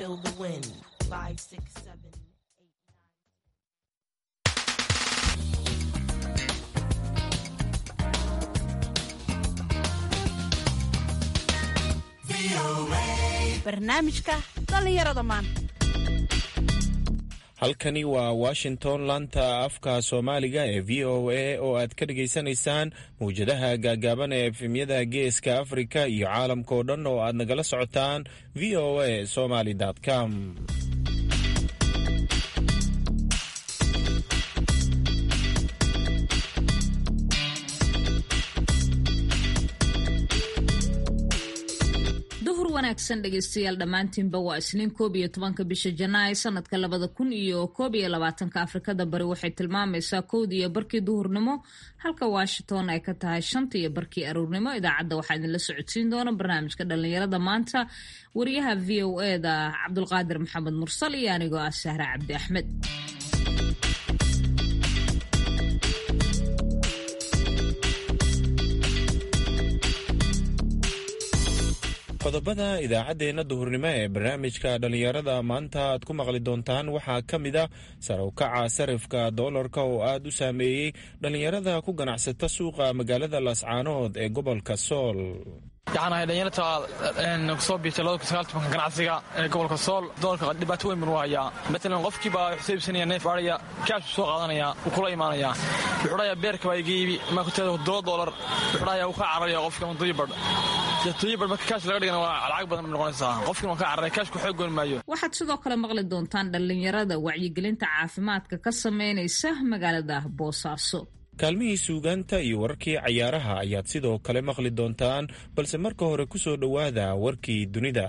feel the wind. Five, six, seven. barnaamijka dhallinyarada maanta halkani waa washington laanta afka soomaaliga ee v o a oo aad ka dhagaysanaysaan mawjadaha gaagaaban ee efemyada geeska afrika iyo caalamka oo dhan oo aad nagala socotaan v o a somaly com duhur wanaagsan dhegeystayaal dhammaantiinba waa isniin koob iyo tobanka bisha janaay sanadka labada kun iyo koob iyo labaatanka afrikada bari waxay tilmaamaysaa kowda iyo barkii duhurnimo halka washington ay ka tahay shanta iyo barkii aruurnimo idaacadda waxaa idinla socodsiin doona barnaamijka dhallinyarada maanta wariyaha v o e da cabdulqaadir maxamed mursal iyo anigoo ah sahre cabdi axmed qodobada idaacaddeenna duhurnimo ee barnaamijka dhallinyarada maanta aad ku maqli doontaan waxaa ka mid a sare u kaca sarifka doolarka oo aad u saameeyey dhallinyarada ku ganacsata suuqa magaalada laascaanood ee gobolka sool waxaan ahay dhalinyarta kusoo biirtay labada ganacsiga ee gobolka sool doolka dhibaato weyn banu hayaa matalan qofkiibaa wuxuu iibsanaya neef adhaya kaashuu soo qaadanaya wuu kula imaanayaa wuxuu dhahayaa beerka baa iga iibi maa ku teeda dola doolar wuxuu dhahayaa wuu ka cararaya qofka muduyibadh tuyibadh marka kaash laga dhigana waa lacag badan bay noqonaysaa qofkin waa ka cararaya kaashku xoog goyn maayo waxaad sidoo kale maqli doontaan dhallinyarada wacyigelinta caafimaadka ka sameynaysa magaalada boosaaso kaalmihii suugaanta iyo wararkii cayaaraha ayaad sidoo kale maqli doontaan balse marka hore ku soo dhowaada warkii dunida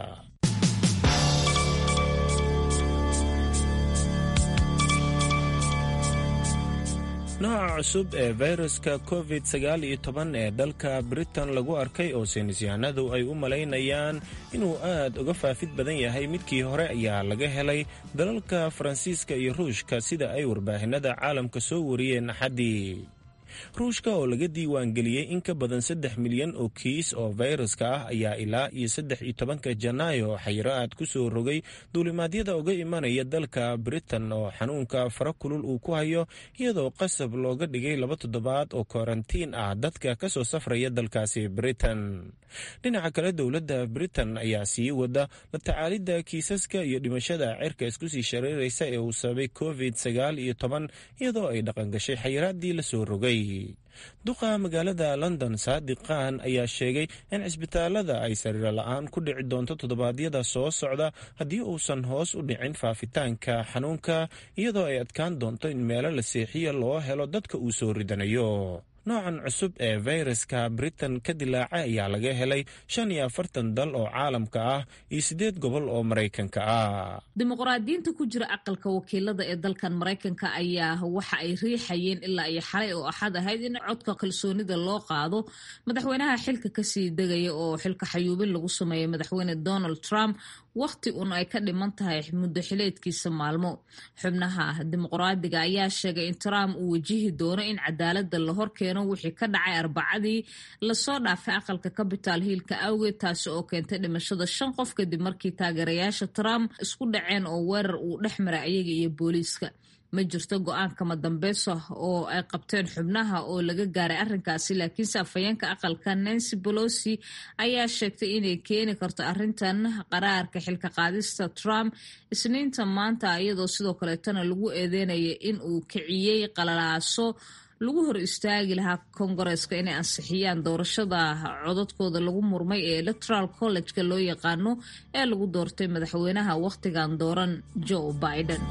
nooca cusub ee fayraska covid sagaal iyo toban ee dalka britain lagu arkay oo saynisyahanadu ay u malaynayaan inuu aad uga faafid badan yahay midkii hore ayaa laga helay dalalka faransiiska iyo ruushka sida ay warbaahinada caalamka soo wariyeen axaddii ruushka oo laga diiwaangeliyey in ka badan saddex milyan oo kiis oo fayraska ah ayaa ilaa iyo saddex iyo tobanka janaayo xayiro aad ku soo rogay duulimaadyada uga imanaya dalka britain oo xanuunka fara kulul uu ku hayo iyadoo qasab looga dhigay laba toddobaad oo karantiin ah dadka ka soo safraya dalkaasi britain dhinaca kale dowladda britain ayaa sii wada la tacaalidda kiisaska iyo dhimashada cirka isku sii shareeraysa ee uu sababay covid sagaal iyo toban iyadoo ay dhaqangashay xayiraaddii la soo rogay duqa magaalada london saadiq khan ayaa sheegay in cisbitaalada ay sariiro la-aan ku dhici doonto toddobaadyada soo socda haddii uusan hoos u dhicin faafitaanka xanuunka iyadoo ay adkaan doonto in meelo la seexiya loo helo dadka uu soo ridanayo noocan cusub ee fayraska britain ka dilaacay ayaa laga helay shan iyo afartan dal oo caalamka ah iyo siddeed gobol oo maraykanka ah dimuqraadiyiinta ku jira aqalka wakiilada ee dalkan maraykanka ayaa waxa ay riixayeen ilaa iyo xalay oo axad ahayd in codka kalsoonida loo qaado madaxweynaha xilka kasii degaya oo xilka xayuubin lagu sameeyay madaxweyne donald trump wakhti un ay ka dhiman tahay muddo xileedkiisa maalmo xubnaha dimuqraadiga ayaa sheegay in trump uu wajihi doono in cadaalada la horkeeno wixii ka dhacay arbacadii lasoo dhaafay aqalka capital hiilka awgeed taasi oo keentay dhimashada shan qof kadib markii taageerayaasha trump isku dhaceen oo weerar uu dhex maray ayaga iyo booliiska ma jirto go-aankama dambeysa oo ay qabteen xubnaha oo laga gaaray arrinkaasi laakiinse afhayeenka aqalka nancy bolosi ayaa sheegtay inay keeni karto arrintan qaraarka xilka qaadista trump isniinta maanta iyadoo sidoo kaleetana lagu eedeynaya in uu kiciyey qalalaaso lagu hor istaagi lahaa kongareeska inay ansixiyaan doorashada codadkooda lagu murmay ee electoral college-ka loo yaqaano ee lagu doortay madaxweynaha wakhtigan dooran joe biden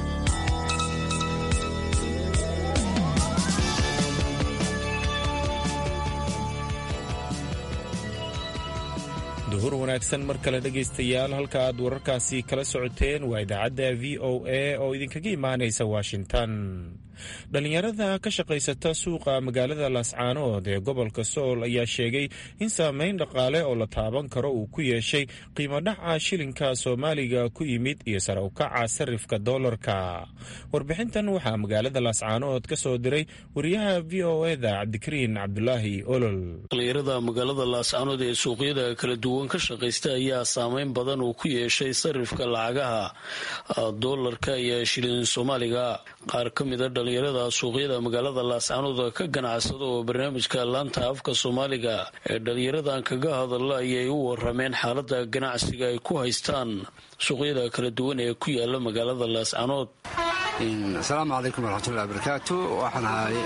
duhur wanaagsan mar kale dhegaystayaal halka aad wararkaasi kala socoteen waa idaacadda v o a oo idinkaga imaanaysa washington dhallinyarada ka shaqaysata suuqa magaalada laascaanood ee gobolka sool ayaa sheegay in saameyn dhaqaale oo la taaban karo uu ku yeeshay qiimo dhaca shilinka soomaaliga ku yimid iyo sare ukaca sarifka doolarka warbixintan waxaa magaalada laascaanood ka soo diray wariyaha v o eda cabdikariin cabdulaahi olol dhallinyarada magaalada laascaanood ee suuqyada kala duwan ka shaqaysta ayaa saameyn badan uu ku yeeshay sarifka lacagaha doolarka iyo shilin soomaaliga qaar ka mida dhallinyarada suuqyada magaalada laascaanood ka ganacsada oo barnaamijka laanta afka soomaaliga ee dhallinyaradan kaga hadalla ayay u warameen xaalada ganacsiga ay ku haystaan suuqyada kala duwan ee ku yaala magaalada laascaanood asalaamu calaykum waraxmatullahi barakaatu waxaan ahay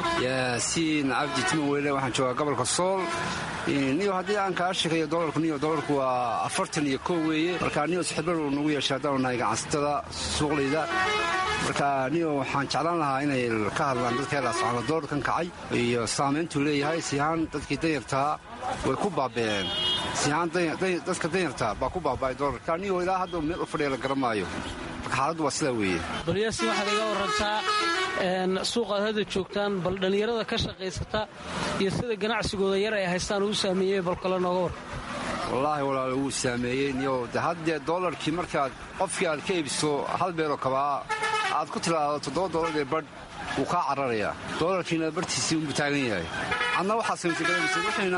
yaasiin cabdi timo weyle waxaan joogaa gobolka sool niyo haddii aan kaa sheegayo dolarku niyo dolarku waa afartan iyo kow weeye marka niyo sixibbar uu nagu yeeshay haddaanu nahay ganacsatada suuqlayda marka niyo waxaan jeclaan lahaa inay ka hadlaan dadka laascaano doolarkan kacay iyo saamayntuu leeyahay sihaan dadkii danyartaa way ku baaba'een sihaan dadka danyartaa baa ku baaba'ay doolarka niyo ilaa hadda meel u fadhiya la garamaayo marka xaaladdu waa sidaa weeye balyaasi waxaad iga warantaa suuqaad hadda joogtaan bal dhallinyarada ka shaqaysata iyo sida ganacsigooda yar ay haystaan uu saameeyey bal kale nooga war wallaahi walaal wuu saameeyey niyo de haddee doolarkii markaad qofkii aad ka iibso hal beeloo kabaa aad ku tilaado toddoba doolar ee badh wuu kaa cararayaa doolarkiina barhtiisii unbuu taagan yahay adna waxaad samaysagalaysa wixiina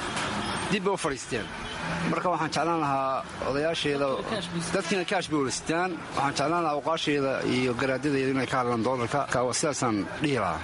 dib bay u fadhiisteen marka waxaan jeclaan lahaa odayaasheeda dadkiina kaash bay walaystaan waxaan jeclaan lahaa awqaasheeda iyo garaadadeeda inay ka hadlaan doolarka sidaasaan dhihi lahaa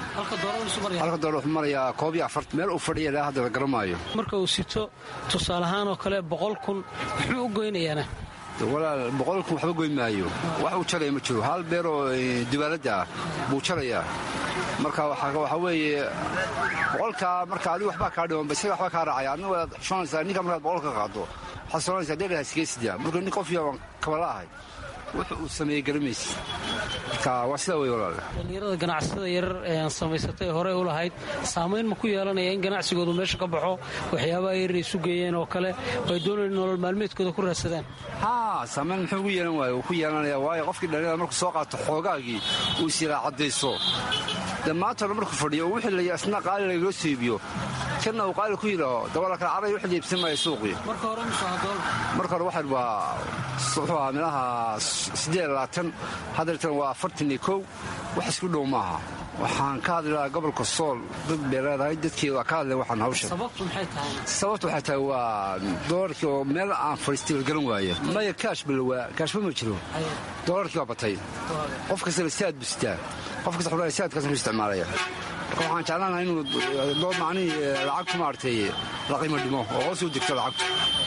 halka doolar wuxuu marayaa koob iyo afart meel uu fadhiya ilaa hadda la garamaayo marka uu sito tusaale ahaan oo kale boqol kun muxuu u goynayaana walaal boqol kun waxba goyn maayo wax uu jalaya ma jiro hal beer oo dubaaladda ah buu jalayaa marka waxaa weeye boqolkaa marka adigu waxbaa kaa dhimanba isaga waxbaa kaa raacaya adna waad xushoonaysaa ninka markaad boqol ka qaado waxaad soonaysaa dheeraha sigeesidaa marka nin qof yaan kabala ahay wuxu uu sameeyey garamaysa marka waa sidaa wey walaal dhallinyarada ganacsatada yarar ee aan samaysatay horey u lahayd saamayn ma ku yeelanaya in ganacsigoodu meesha ka baxo waxyaabaha yarar isu geeyeen oo kale ay doonayeen nolol maalmeedkooda ku raadsadaan haa saamayn muxuu ugu yeelan waaya wuu ku yeelanaya waayo qofkii dhallinyarada markuu soo qaato xoogaagii uu isiraa caddayso dee maanta hore markuu fadhiyo oo wixii la asna qaali lagaloo soo iibiyo kana uu qaali ku yidhaaho dabala kala caray wixii la iibsan maayo suuqii marka hore marka hore waxaan waa wuxuu ahaa meelaha siddeed labaatan haddeertan waa afartan iyo kow wax isku dhow maaha waxaan ka hadli lahaa gobolka sool dad bay leedahay dadkii waa ka hadleen waxaan hawsha sababtu maxay tahay sababtu waxay tahay waa doolarkii oo meel aan fadhiistay la garan waaye maya kaash balawaa kaashba ma jiro doolarkii waa batay qof kastana siaad busitaa qof kasta xulaa siaadkaas mu isticmaalaya marka waxaan jeclaan lahaa inuu dood macnihii lacagtu maaragtay la qiimo dhimo oo hoos u degto lacagtu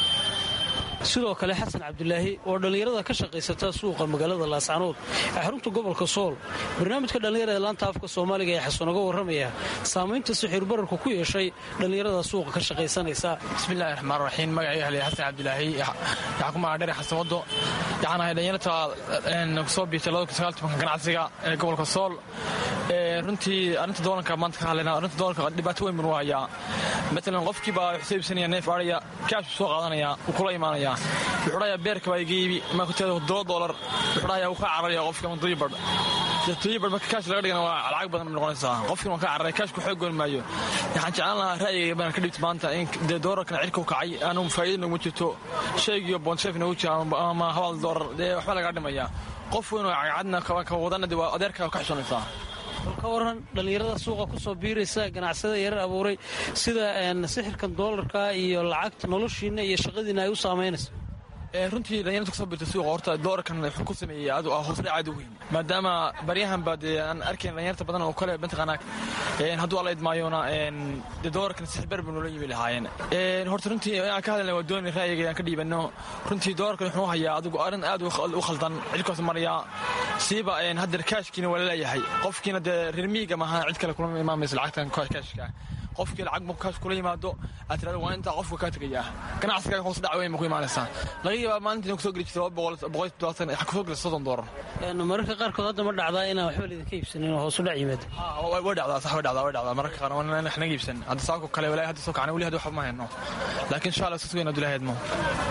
sidoo kale xasan cabdulaahi oo dhallinyarada ka shaqaysata suuqa magaalada laascaanood ee xarunta gobolka sool barnaamijka dhallinyarada laanta afka soomaaliga ee xasan uga warramaya saamaynta sixiir bararku ku yeeshay dhallinyarada suuqa ka shaqaysanaysa bismillahi raxmaan raxiim magacayga haliya xasan cabdulaahi waxaan ku magaca dhere xasan wado waxaan ahay dhallinyarta soo biitay ganacsiga ee gobolka sool runtii arrinta doolanka maanta ka hadlayna arrinta doolanka dhibaato weyn buu hayaa matalan qofkiiba wuxuu iibsanaya neef ariya kaash buu soo qaadanaya wuu kula imaanaya wuxuu dhahayaa beerka baa iga iibi ma kuteeda todoba doolar wuxuu dhahayaa wuu ka cararaya qofka manduyi badh manduyi badh marka kaash laga dhigana waa lacag badan noqonaysaa qofkina waa ka cararaya kaashku xoog goyn maayo waxaan jeclaan lahaa ra'yiga baan ka dhibta maanta in dee doolarkan cirka u kacay aanu faa'iida noogu jirto shaygiyo bondsheef noogu jira ama habal doolar dee waxba laga dhimaya qof weyn oo cagcadna ka wadana dee waa adeerka ka xishonaysaa bal ka waran dhallinyarada suuqa ku soo biiraysa ganacsada yarar abuuray sida sixirkan doolarka iyo lacagta noloshiinna iyo shaqadiinna ay u saamaynayso runtii dhalinyarta kasoo birta suuqa horta doolarkan wuxuu ku sameeyey aad hoosdhac aad u weyn maadaama baryahan baa dee aan arkayn dhalinyarta badan oo kale mataqaanaa hadduu alla idmaayona dee doolarkan sixbar bay noola yimi lahaayeen horta runtii aan ka hadlayna waa dooni ra'yiga aan ka dhiibano runtii doolarkan wuxuu hayaa adigu arrin aad u khaldan cilkaas maraya siiba haddeer kaashkiina waa laleeyahay qofkiina dee reer miyiga maaha cid kale kulama imaamaysa lacagtan kaashka qofkii lacag markuu kaash kula yimaado aad tirada waa intaa qofka kaa tegayaa ganacsiga hoos dhac weyn ma ku imaanaysaa laga yaabaa maalinta inuu kusoo geli jirta laba boqol boqol todobaatan waxaa kusoo gelisa soddon doolar mararka qaarkood hadda ma dhacdaa inaan waxba laydinka iibsanin oo hoos u dhac yimaado way dhacdaa sax way dhacdaa way dhacdaa mararka qaar waan naga iibsan hadda saako kale walaahi hadda soo kacna weli hadda waxba ma hayno laakiin insha allah sas weyn adulahi hadmo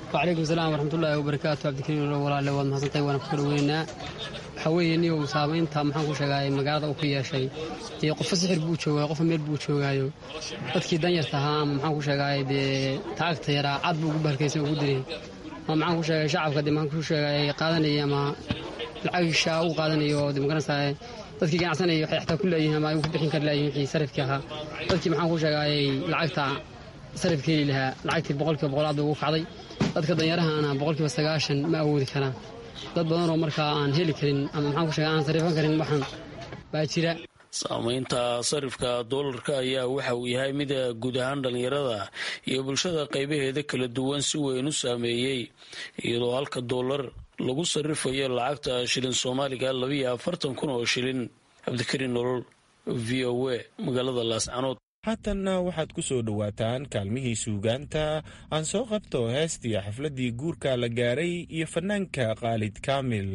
wacalaykum salaam waraxmatullaahi wabarakaatu cabdikariim walaale waad mahadsantahay waana ku kala weynaynaa waxaa weeye niyow saamaynta maxaan ku sheegaay magaalada uu ku yeeshay dee qofka sixir buu joogaayo qofka meel buu joogaayo dadkii danyarta ahaa ama maxaan ku sheegaay dee taagta yaraa cad buu ugu bahalkaysan ugu diray ama maxaan ku sheegay shacabka dee maxaan ku sheegay qaadanayay ama lacagisha uu qaadanayo dee magaranaysaa dadkii ganacsanayay waxay xataa ku leeyihiin ama ay ku bixin kari laayihin wixii sarifkii ahaa dadkii maxaan ku sheegaayay lacagta sarifka heli lahaa lacagtii boqolkiiba boqol aad bay ugu kacday dadka danyarahana boqolkiiba sagaashan ma awoodi karaan dad badanoo markaa aan heli karin ama maxaan ku sheega aan sarifan karin waxaan baa jira saamaynta sarifka doolarka ayaa waxa uu yahay mid guud ahaan dhallinyarada iyo bulshada qaybaheeda kala duwan si weyn u saameeyey iyadoo halka doolar lagu sarifayo lacagta shilin soomaaliga labiyo afartan kun oo shilin cabdikariin nolol v o a magaalada laascanood haatanna waxaad ku soo dhowaataan kaalmihii suugaanta aan soo qabto heestii xafladdii guurka la gaaray iyo fanaanka khaalid kaamil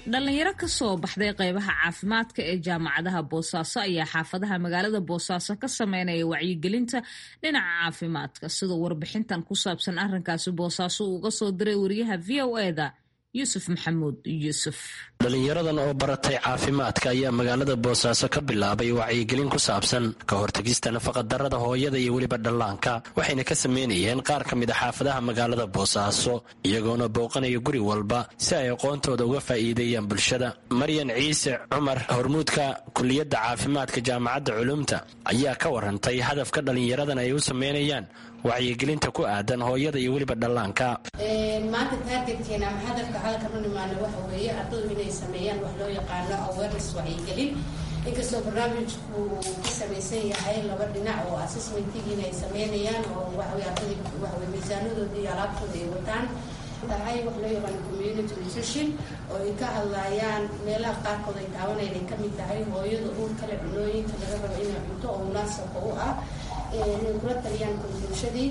dhalinyaro ka soo baxday qeybaha caafimaadka ee jaamacadaha boosaaso ayaa xaafadaha magaalada boosaaso ka sameynaya wacyigelinta dhinaca caafimaadka sidoo warbixintan ku saabsan arrinkaasi boosaaso uu uga soo diray wariyaha v o eda yuusuf maxamuud yuusuf dhalinyaradan oo baratay caafimaadka ayaa magaalada boosaaso ka bilaabay wacyigelin ku saabsan ka hortegista nafaqadarrada hooyada iyo weliba dhallaanka waxayna ka sameynayeen qaar ka mid a xaafadaha magaalada boosaaso iyagoona booqanaya guri walba si ay aqoontooda uga faa'iideeyaan bulshada maryan ciise cumar hormuudka kuliyadda caafimaadka jaamacadda culumta ayaa ka warantay hadafka dhalinyaradan ay u sameynayaan wacyigelinta ku aadan hooyada iyo weliba dhallaanka maanta taargetkeena ama hadafka halkan u nimaana waxa weeye ardadu inay sameeyaan wax loo yaqaano awareness wacyigelin inkastoo barnaamijku uu ka samaysan yahay laba dhinac oo assessmentigiina ay sameynayaan oo waxawey ardadii waxawey miisaanadooda iyo alaabtooda ay wataan tahay wax loo yaqaano community nutrition oo ay ka hadlayaan meelaha qaarkood ay taabanayaan ay kamid tahay hooyada uur kale cunooyinka laga rabo inay cunto oo munaasabka u ah inay kula taliyaan bulshadii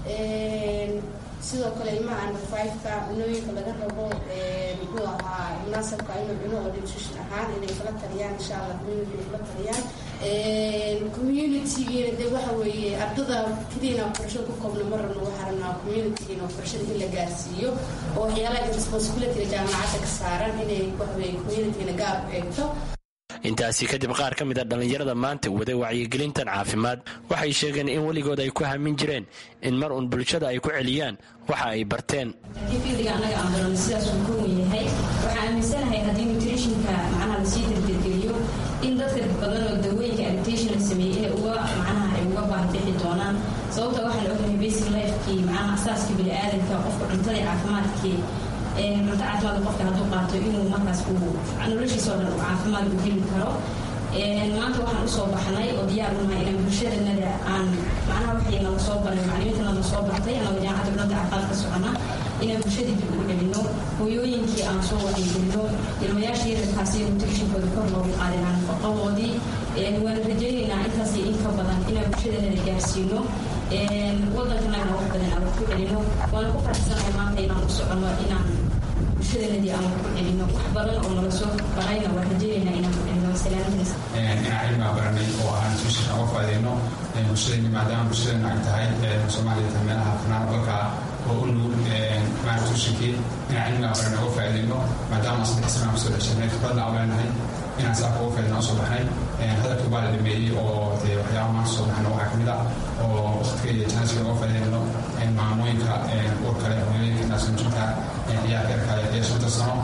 sidoo kale ilmaha under fiveka cunooyinka laga rabo muxuu ahaa munaasabka inuu cuno oo nutrition ahaan inay kala taliyaan insha allah community inay kula taliyaan communitygiina de waxa weeye ardada keliina waxbarashada ku koobna ma rabno waxaa rabnaa communitygiina waxbarashada in la gaarsiiyo oo waxyaalaha responsibilityga jaamacadda ka saaran inay waxaweye communitygina gaar u eegto intaasi kadib qaar ka mid a dhallinyarada maanta waday wacyigelintan caafimaad waxay sheegeen in weligood ay ku hamin jireen in mar uun bulshada ay ku celiyaan waxa ay barteen fiildiga annaga aan barano sidaas uu ka wen yahay waxaan aaminsanahay haddii nutritionka macnaha lasii dardargeliyo in dadka badan oo dawooyinka adaptation la sameeyey inay uga macnaha ay uga baahbixi doonaan sababta waxaan ognahay basic lifekii macnaha asaaskii bini'aadanka qofka cuntadii caafimaadkii cunto caafimaad qofka hadduu qaato inuu markaas noloshiisa oo dhan uu caafimaad u heli karo maanta waxaan usoo baxnay oo diyaar unahay inaan bulshadanada aan macnaha waxay nala soo baray maclimiinta nala soo bartay anagoo jaamacadda dowladda caafimaad ka socona inaan bulshadii dib ugu celino hooyooyinkii aan soo wacyigelino ilmayaasha yararkaasi nutritionkooda kor loogu qaadin aan nafaqadoodii waan rajaynaynaa intaas iyo in ka badan inaan bulshadanada gaarsiino wadankana wax badan aan wax ku celino waana ku faraxsanahay maanta inaan u socono inaan bulshadanadii aan wax ku celino wax badan oo nala soo barayna waan rajaynaynaa inaan ku celino salaamadiis inaan cilmiga baranay oo aan nutritionka uga faa'iideyno bulshadayni maadaama bulshadana ay tahay soomaaliya tahay meelaha fanaan dalka oo u nugul maa nutritionkii inaan cilmiga baranay uga faa'iideyno maadaama saddex sana aan kusoo dhexshanay khibradna aan leenahay inaan saa uga faa'iideyno usoo baxnay hadalkii baa la dhameeyey oo dee waxyaaba maanta soo baxna waxaa kamid ah oo waqtiga iyo janasiga uga faa'iideyno maamooyinka uur kale hooyooyinka naasnujinka ciyaarka yarka iyo shanta sano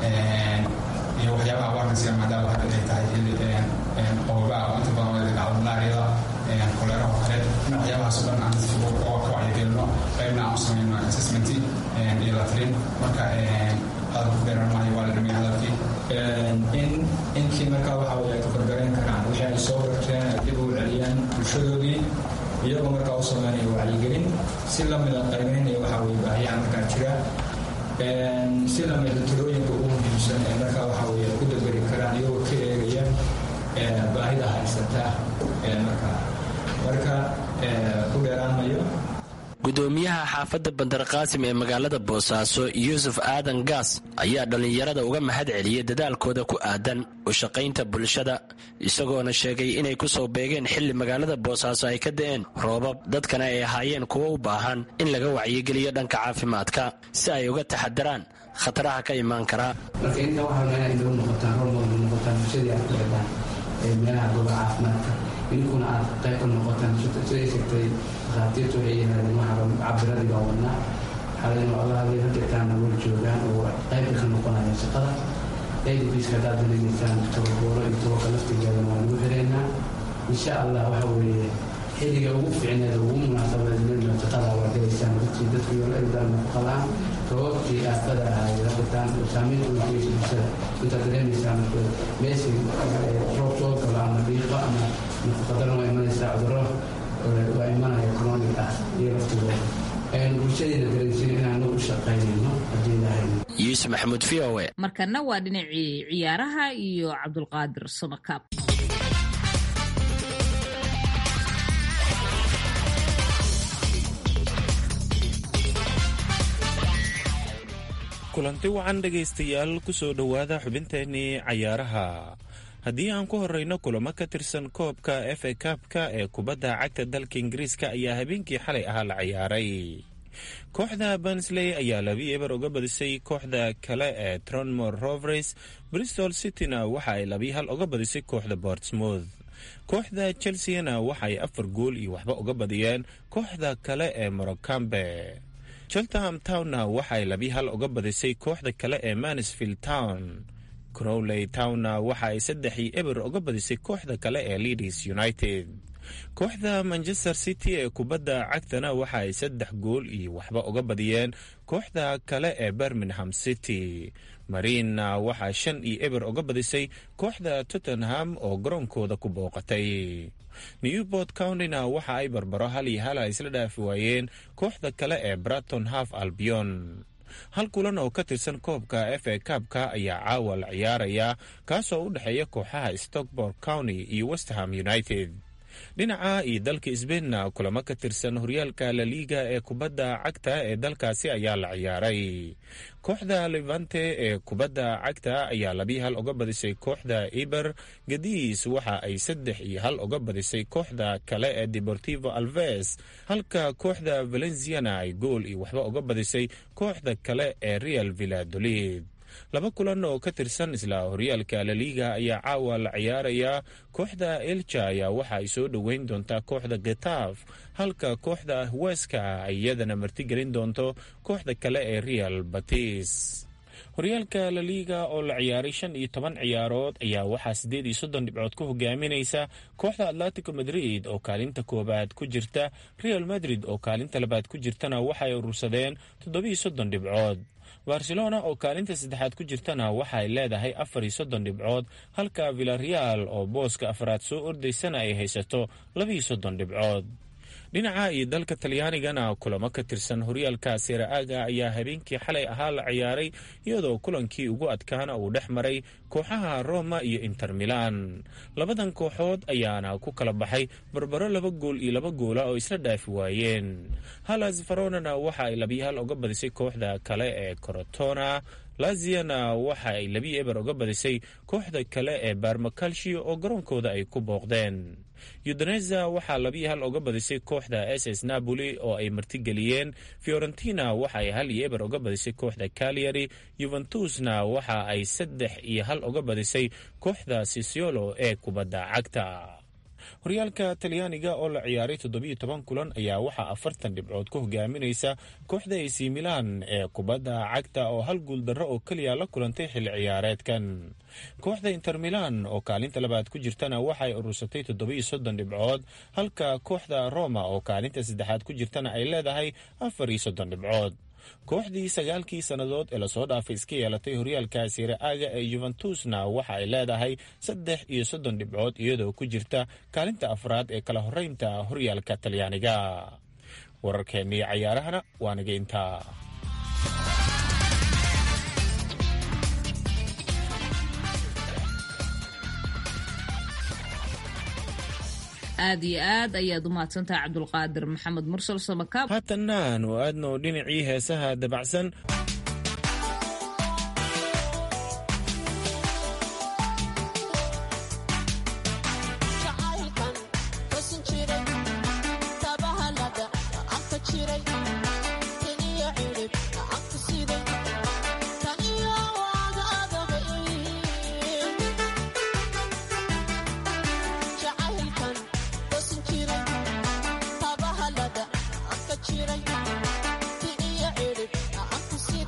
iyo waxyaabaha awaarnasiga maadaama hadda ay tahay xilli qobobaa oo inta badan wada dhacdo malaariyada koleeraha oo kale in waxyaabahaas oo dhan aan dadka uga ka wacyigelino qaybna aan u samayno assessment iyo la talin marka hadalku dheeran maayo waa la dhameeyey hadalkii in inkii markaa waxa weye ay ka korgarayn karaan wixii ay soo barteen ay dib u celiyaan bulshadoodii iyagoo markaa u sameynaya wacyigelin si lamida qaybeynaya waxa weye baahiyaha markaa jira si lamida tirooyinka ugu muhiimsan ee markaa waxa weye ku daberi karaan iyagoo ka eegaya baahida haysata markaa marka ku dheeraanmayo gudoomiyaha xaafadda bandarqaasim ee magaalada boosaaso yuusuf aadan gaas ayaa dhallinyarada uga mahad celiyey dadaalkooda ku aadan u shaqaynta bulshada isagoona sheegay inay ku soo beegeen xilli magaalada boosaaso ay ka da'een roobab dadkana ay ahaayeen kuwo u baahan in laga wacyigeliyo dhanka caafimaadka si ay uga taxadaraan khataraha ka imaan karaa marka inta waxaa meelaha inoo noqotaan hormooda noqotaan bulshadii aad ku xidhaan ee meelaha gooba caafimaadka idinkuna aad qayb ka noqotaan siday sheegtay dhakhaatiirtu waxay yidhahdeen waxaa cabiradii baa wadnaa xalaynu allahabay hadeertaana weli joogaan oo qaybka ka noqonaya shaqada adbiska haddaad danaysaan tababooro iyo tababarka laftigeeda waa nagu xiraynaa insha allah waxa weeye xilliga ugu fiicneed ugu munaasabadeedna shaqada waa gelaysaan dadkii dadku yooladaal nafaqadaan sababtii aafada ahayd hadeertaan saamaynta ugu geysa bulshada intaad dareemaysaan meeshay roob soo galo ama dhiiqo ama nafaqadana waa imanaysaa cudurro waa imanaya chronic ah iyo laftigooda bulshadayna dareensiin inaanu u shaqaynayno haddii ilahay yuusuf maxamuud v o e markana waa dhinacii ciyaaraha iyo cabdulqaadir samakaab kulanti wacan dhegaystayaal kusoo dhowaada xubinteennii cayaaraha haddii aan ku horeyno kulamo ka tirsan koobka f a kaabka ee kubadda cagta dalka ingiriiska ayaa habeenkii xalay ahaa la ciyaaray kooxda bansley ayaa labi eber uga badisay kooxda kale ee tronmor rovers bristol cityna waxa ay labi hal uga badisay kooxda bortsmouth kooxda chelseana waxa ay afar gool iyo waxba uga badiyeen kooxda kale ee morocambe cheltenham townna waxa ay labi hal uga badisay kooxda kale ee mansfield town crowley townna waxa ay saddexii eber uga badisay kooxda kale ee leadis united kooxda manchester city ee kubadda cagtana waxa ay saddex gool iyo waxba uga badiyeen kooxda kale ee birmingham city mariinna waxaa shan iyo eber uga badisay kooxda tottenham oo garoonkooda ku booqatay newport countyna waxa ay barbaro hal iyo hala isla dhaafi waayeen kooxda kale ee braton half albion hal kulan oo ka tirsan koobka f a kaabka ayaa caawa la ciyaaraya kaasoo u dhexeeya kooxaha stockport county iyo westham united dhinaca iyo dalka sbainna kulamo ka tirsan horyaalka laliiga ee kubadda cagta ee dalkaasi ayaa la ciyaaray kooxda levante ee kubadda cagta ayaa labii hal uga badisay kooxda eber gadiis waxa ay saddex iyo hal uga badisay kooxda kale ee deportivo alves halka kooxda valenciana ay gool iyo waxba uga badisay kooxda kale ee real villadolid laba kulan oo ka tirsan isla horyaalka laliiga ayaa caawa la ciyaarayaa kooxda elja ayaa waxa ay soo dhoweyn doontaa kooxda getaaf halka kooxda weska ay iyadana martigelin doonto kooxda kale ee real batis horyaalka laliiga oo la ciyaaray shan iyo toban ciyaarood ayaa waxaa siddeed iyo soddon dhibcood ku hogaaminaysa kooxda atletico madrid oo kaalinta koowaad ku jirta real madrid oo kaalinta labaad ku jirtana waxaay urursadeen toddobiyo soddon dhibcood barcelona oo kaalinta saddexaad ku jirtana waxa ay leedahay afar iyo soddon dhibcood halka villareal oo booska afraad soo ordaysana ay haysato labiiyo soddon dhibcood dhinaca iyo dalka talyaanigana kulamo ka tirsan horyaalka seera-aaga ayaa habeenkii xalay ahaa la ciyaaray iyadoo kulankii ugu adkaana uu dhex maray kooxaha roma iyo inter milan labadan kooxood ayaana ku kala baxay barbaro laba gool iyo laba goola oo isla dhaafi waayeen halas faronana waxa ay labiyo hal uga badisay kooxda kale ee corotona laziana waxa ay labi eber uga badisay kooxda kale ee barmacalshio oo garoonkooda ay ku booqdeen yudaneza waxaa labiyo hal uga badisay kooxda s s napoli oo ay martigeliyeen fiorentina waxa ay hal iyo eber uga badisay kooxda calyary yuventusna waxa ay saddex iyo hal uga badisay kooxda sisiolo ee kubadda cagta horyaalka talyaaniga oo la ciyaaray toddobiyo toban kulan ayaa waxaa afartan dhibcood ku hogaaminaysa kooxda ac milan ee kubadda cagta oo hal guul darro oo keliya la kulantay xilli ciyaareedkan kooxda inter milan oo kaalinta labaad ku jirtana waxay urursatay toddobiyo soddon dhibcood halka kooxda roma oo kaalinta saddexaad ku jirtana ay leedahay afar iyo soddon dhibcood kooxdii sagaalkii sannadood ee lasoo dhaafay iska yeelatay horyaalka seera-aaga ee yuventusna waxa ay leedahay saddex iyo soddon dhibcood iyadoo ku jirta kaalinta afraad ee kala horeynta horyaalka talyaaniga wararkeennii cayaarahana waa naga intaa aad iyo aad ayaad u mahadsantahay cabdulqaadir maxamed mursal samakaab haatanna aanu aadno dhinacii heesaha dabacsan Thank you.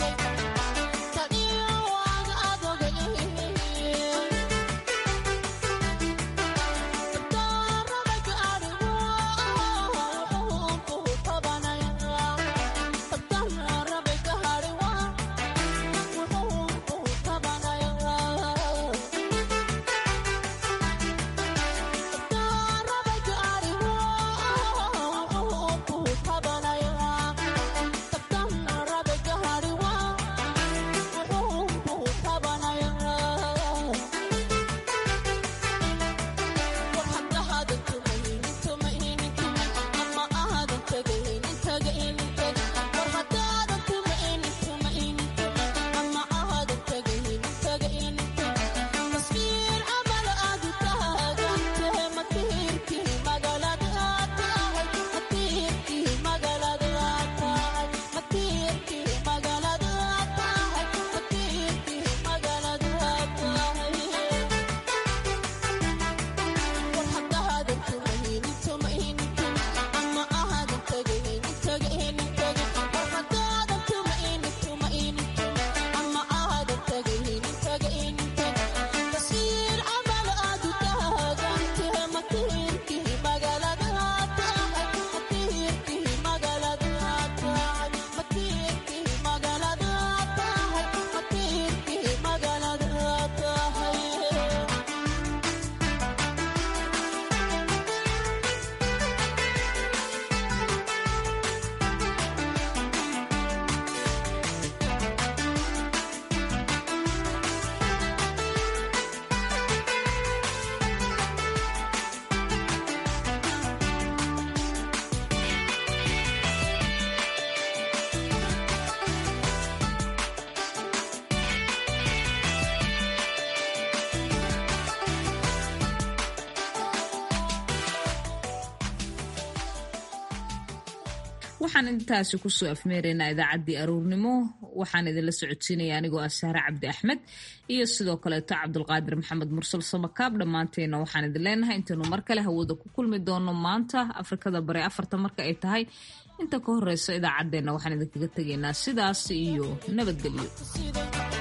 waxaan intaasi kusoo afmeeraynaa idaacaddii aruurnimo waxaan idinla socodsiinaya anigoo ah sahre cabdi axmed iyo sidoo kaleeto cabdulqaadir maxamed mursal samakaab dhammaanteena waxaan idin leenahay intaynu mar kale hawada ku kulmi doono maanta afrikada bare afarta marka ay tahay inta ka horeysa idaacaddeenna waxaan idinkaga tegaynaa sidaas iyo nabadgelyo